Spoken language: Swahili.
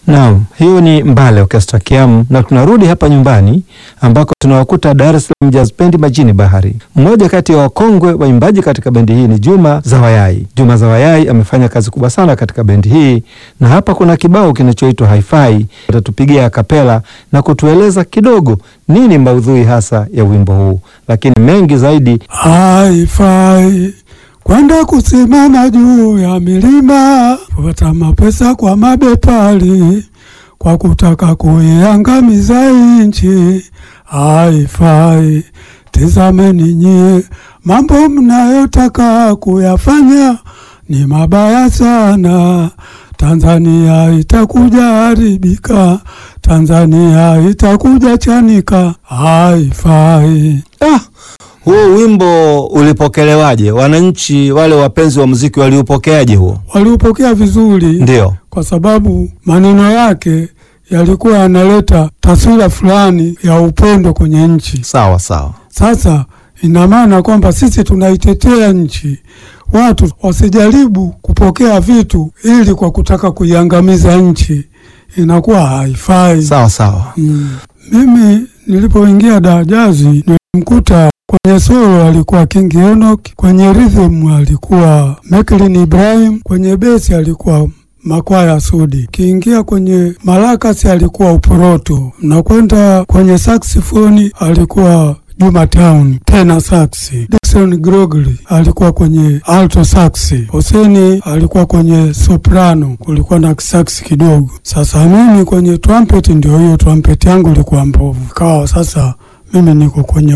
Naam, hiyo ni Mbale Orchestra Kiamu, na tunarudi hapa nyumbani ambako tunawakuta Dar es Salaam Jazz Band majini bahari. Mmoja kati ya wakongwe waimbaji katika bendi hii ni Juma Zawayai. Juma Zawayai amefanya kazi kubwa sana katika bendi hii, na hapa kuna kibao kinachoitwa Hi-Fi. Atatupigia kapela na kutueleza kidogo nini maudhui hasa ya wimbo huu, lakini mengi zaidi Haifai kwenda kusimama juu ya milima kupata mapesa kwa mabepari kwa kutaka kuiangamiza nchi. Haifai, tizameni nyie, mambo mnayotaka kuyafanya ni mabaya sana. Tanzania itakuja haribika, Tanzania itakuja chanika. Haifai. Ah, huo wimbo ulipokelewaje? Wananchi wale wapenzi wa muziki waliupokeaje huo? Waliupokea vizuri Ndio. kwa sababu maneno yake yalikuwa yanaleta taswira fulani ya upendo kwenye nchi. Sawa sawa. Sasa ina maana kwamba sisi tunaitetea nchi, watu wasijaribu kupokea vitu ili kwa kutaka kuiangamiza nchi, inakuwa haifai. Sawa sawa. Mm. Mimi nilipoingia Dar Jazi nilimkuta kwenye solo alikuwa King Enoch, kwenye rhythm alikuwa Meklin Ibrahim, kwenye besi alikuwa Makwaya Sudi, kiingia kwenye malakasi alikuwa Uporoto, na kwenda kwenye saxifoni alikuwa Juma Town tena saxi. Dickson Grogli alikuwa kwenye alto saxi. Hoseni alikuwa kwenye soprano, kulikuwa na saxi kidogo. Sasa mimi kwenye trumpet, ndio hiyo trumpet yangu ilikuwa mbovu, kawa sasa mimi niko kwenye